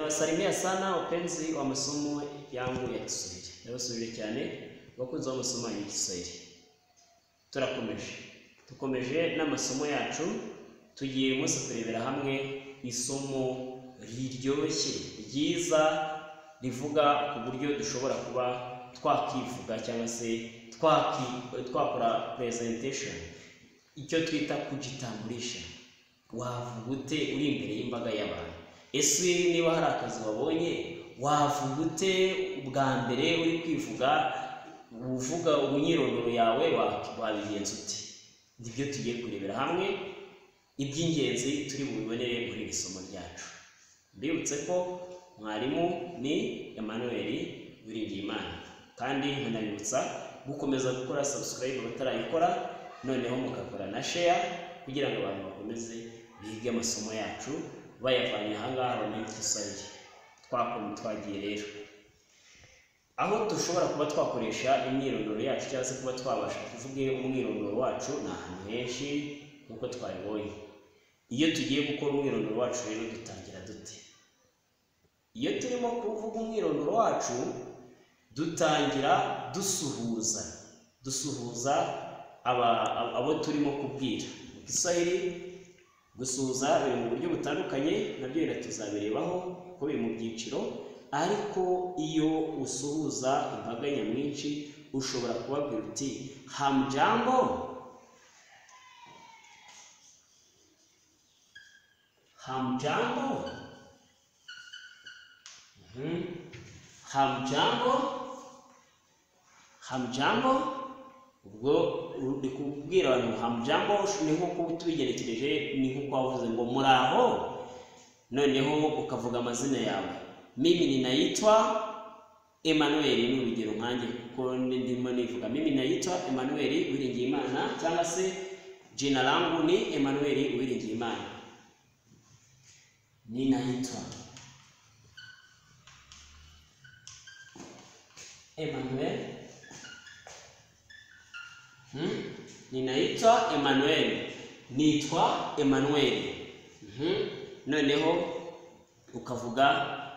Nawasalimia sana wapenzi wa masomo yangu ya Kiswahili. Ndabasubije cyane abakunzi b'amasomo yanyu y'Igiswahili. Turakomeje. Tukomeje n'amasomo yacu tugiye uyu munsi kurebera hamwe isomo riryoshye, ryiza, rivuga ku buryo dushobora kuba twakivuga cyangwa se twaki twakora presentation icyo twita kujitambulisha. Wavuga ute uri imbere y'imbaga y'abantu? ese niba hari akazi wabonye wavuga ute bwa mbere uri kwivuga uvuga imyirondoro yawe wabigenza ute nibyo tugiye kurebera hamwe iby'ingenzi turi bubibonere muri iri somo ryacu mbibutse ko mwarimu ni Emmanuel Uwiringiyimana kandi nkanabibutsa gukomeza gukora subscribe batarayikora noneho mugakora na share kugira ngo abantu bakomeze bige amasomo yacu bayavanye ahangaha bamenya igiswahili twakuntu twagiye rero aho dushobora kuba twakoresha imyirondoro yacu cyangwa se kuba twabasha tuvuge umwirondoro wacu ni ahantu henshi nk'uko twabibonye iyo tugiye gukora umwirondoro wacu rero dutangira dute iyo turimo kuvuga umwirondoro wacu dutangira dusuhuza dusuhuza abo turimo kubwira mu giswahili gusuhuza biri mu buryo butandukanye nabyo rero tuzabirebaho ko biri mu byiciro ariko iyo usuhuza imbaga nyamwinshi ushobora kubabwira uti hamjambo hamjambo hamjambo hamjambo ubwo uri kubwira abantu hamjambo ni nk'uko tubigerekereje ni nk'uko wavuze ngo muraho noneho ukavuga amazina yawe mimi ninayitwa Emmanuel ni urugero nkanjye kuko ndimo nivuga mimi nayitwa Emmanuel Uwiringiyimana cyangwa se jina langu ni Emmanuel Uwiringiyimana ninayitwa Emmanuel Hmm? Ninaitwa Emmanuel. Nitwa Emmanuel. Hmm? Noneho ukavuga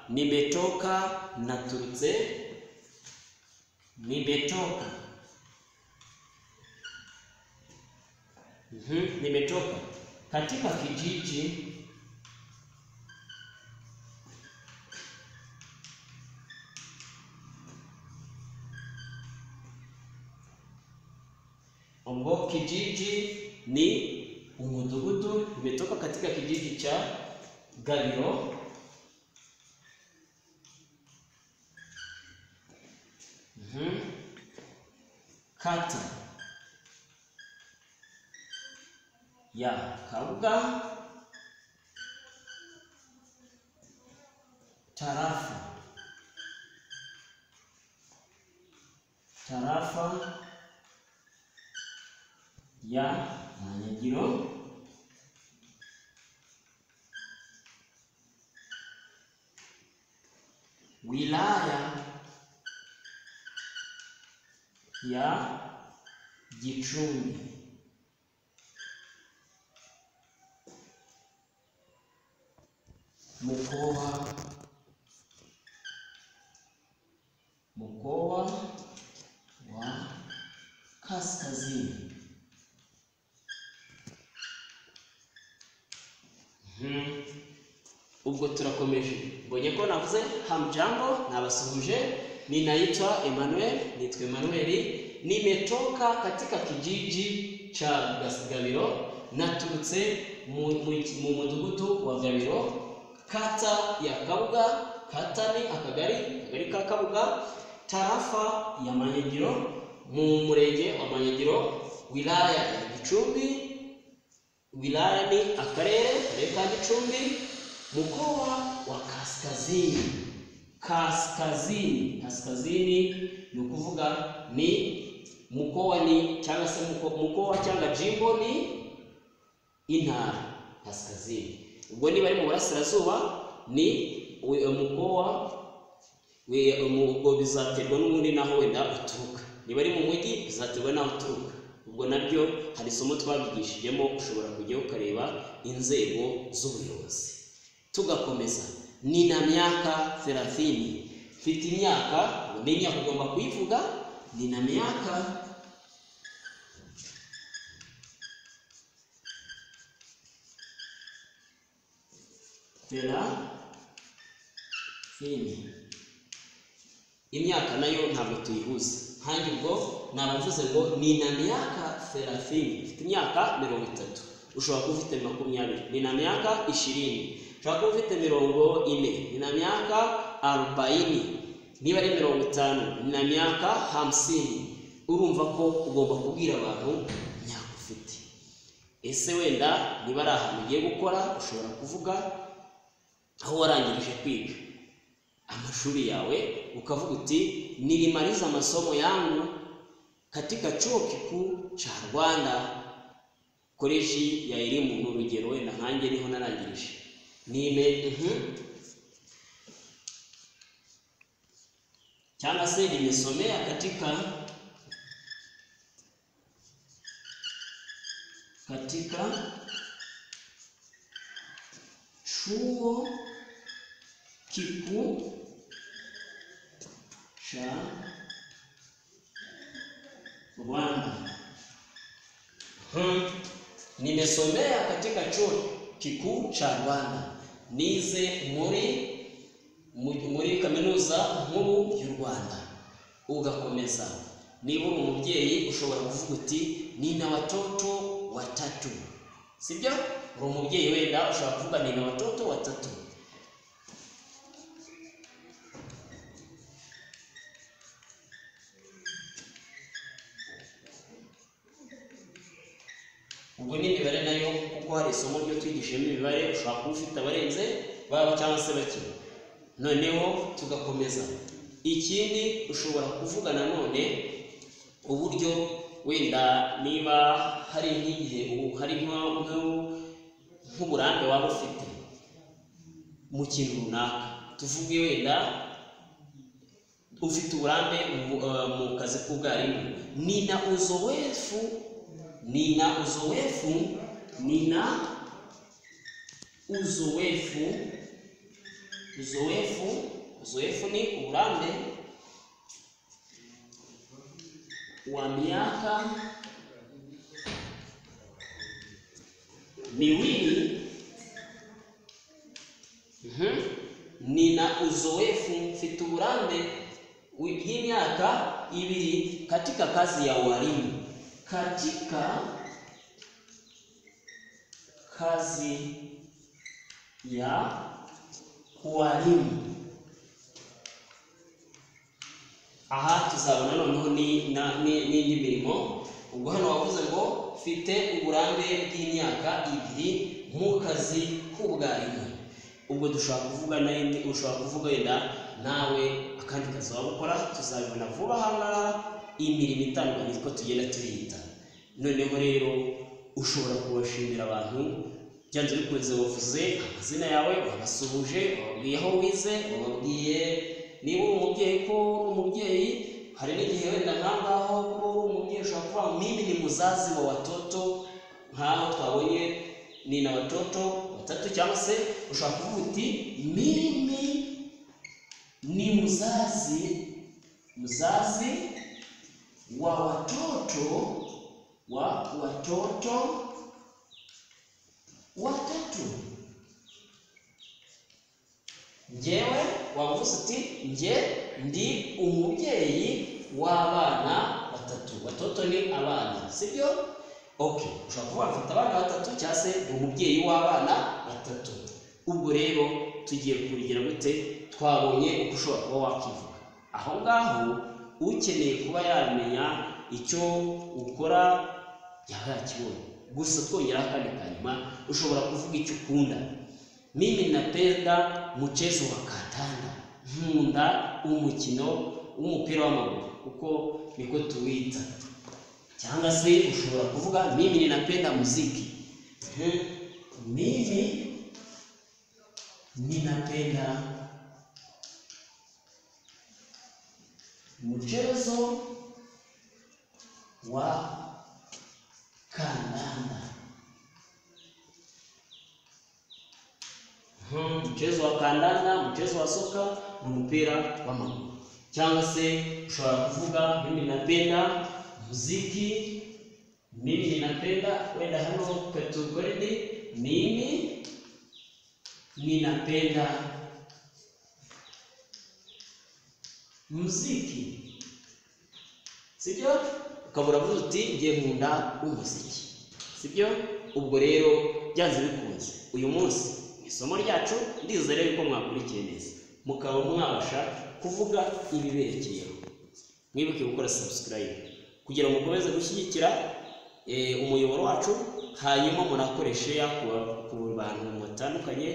nimetoka naturutse nimetoka. Hmm? Nimetoka katika kijiji ngo kijiji ni umudugudu, nimetoka katika kijiji cha Gabiro. Mhm. Kata ya Kabuga, tarafa tarafa ya Manyagiro wilaya ya Gicumbi mkoa mkoa wa Kaskazini ubwo turakomeje mbonye ko navuze hamjambo nabasuhuje ninaitwa Emmanuel nitwa Emmanuel nimetoka katika kijiji cha Gabiro naturutse mu mudugudu wa Gabiro kata ya Kabuga kata ni akagari akagari ka Kabuga tarafa ya Manyegiro mu murenge wa Manyegiro wilaya ya Gicumbi wilaya ni akarere akarere ka Gicumbi mkoa wa kaskazini kaskazini kaskazini ni ukuvuga ni mkoa ni cyangwa se mkoa cyangwa jimbo ni intara kaskazini ubwo niba ari mu burasirazuba ni mkoa ubwo bizaterwa n'ubundi naho wenda uturuka niba ari mu mujyi bizaterwa naho uturuka ubwo nabyo hari isomo twabigishijemo ushobora kujya ukareba inzego z'ubuyobozi tugakomeza nina miaka thelathini mfite imyaka nini yakugomba kuyivuga nina miaka thelathini imyaka nayo ntabwo tuyihuza kandi ubwo nabavuze ngo nina myaka thelathini mfite imyaka mirongo itatu ushobora kuba ufite makumyabiri nina myaka ishirini ushobora kuba ufite mirongo ine nina myaka arobaini niba ari mirongo itanu nina myaka hamsini urumva ko ugomba kubwira abantu imyaka ufite ese wenda niba ari ahantu ugiye gukora ushobora kuvuga aho warangirije kwiga amashuri yawe ukavuga uti nilimaliza masomo yangu katika chuo kikuu cha Rwanda koleji ya elimu ni urugero wenda nkanjye niho narangirije nime mhm cyangwa se nimesomea katika katika chuo kikuu cha Rwanda. Hmm. Nimesomea katika chuo kikuu cha Rwanda. Nize muri mu- muri kaminuza nkuru y'u Rwanda. Ugakomeza. Niba uri umubyeyi ushobora kuvuga uti nina watoto watatu, sibyo? Uri umubyeyi wenda ushobora kuvuga nina watoto watatu. ubwo n'imibare nayo kuko hari isomo ryo twigishijemo imibare ushobora kuba ufite abarenze baba cyangwa se bakiri noneho tugakomeza ikindi ushobora kuvuga nanone uburyo wenda niba hari nk'igihe ubu hari nka- nka- nk'uburambe waba ufite mu kintu runaka tuvuge wenda ufite uburambe mu- eh, mu kazi k'ubwarimu nina uzoefu nina uzoefu nina uzoefu uzoefu uzoefu ni uburambe wa miaka miwili Mhm. nina uzoefu mfite uburambe bw'imyaka ibiri katika kazi ya ualimu katika kazi ya ualimu aha tuzabona noneho ni- na- ni- n'indi mirimo ubwo hano wavuze ngo mfite uburambe bw'imyaka ibiri mu kazi k'ubwarimu ubwo dushobora kuvuga n'indi ushobora kuvuga wenda nawe akandi kazi waba ukora tuzabibona vuba ahangaha imirimo itandukanye uko tugenda tuyita noneho rero ushobora kubashimira abantu byanze bikunze wavuze amazina yawe wabasuhuje wababwiye aho wize wababwiye niba uri umubyeyi ko uri umubyeyi hari n'igihe wenda nk'aho ngaho kuba uri umubyeyi ushobora kuba mimi ni muzazi wa watoto nk'aho twabonye ni na watoto watatu cyangwa se ushobora kuvuga uti mimi ni muzazi mzazi wa watoto wa watoto watatu njyewe wavuze uti njye ndi umubyeyi w'abana batatu batoto ni abana sibyo okay ushobora kuba wafite abana batatu cyangwa se ndi umubyeyi w'abana batatu ubwo rero tugiye kubigira gute twabonye uko ushobora kuba wakivuga aho ngaho ukeneye kuba yamenya icyo ukora yaba yakibonye gusa twongeraho akandi kanyuma ushobora kuvuga icyo ukunda mimi napenda mchezo wa katanda nkunda umukino w'umupira w'amaguru kuko niko tuwita cyangwa se ushobora kuvuga mimi ninapenda muziki Mhm. mimi ninapenda mchezo wa kandanda mchezo wa kandanda, mchezo wa soka na mpira wa maguru, cyangwa se ushobora kuvuga mimi ninapenda muziki, mimi ninapenda kwenda hano Petrograd, mimi ninapenda muziki, sibyo? Ukaba uravuze uti ngiye nkunda umuziki, sibyo? Ubwo rero byanze bikunze uyu munsi mu isomo ryacu ndizere yuko mwakurikiye neza mukaba mwabasha kuvuga ibiberekeyeho mwibuke gukora subscribe kugira ngo mukomeze gushyigikira eh, umuyoboro wacu hanyuma munakoreshe ya ku ku bantu mutandukanye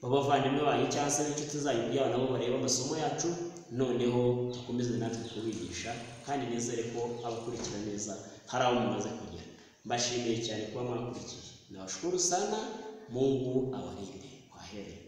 b'abavandimwe banyu cyangwa se n'inshuti zanyu kugira nabo bareba amasomo yacu noneho dukomeze natwe kubigisha kandi nizere ko abakurikira neza hari abo mumaze kugera mbashimiye cyane kuba mwakurikiye nabashukuru sana Mungu awalinde. Kwaheri.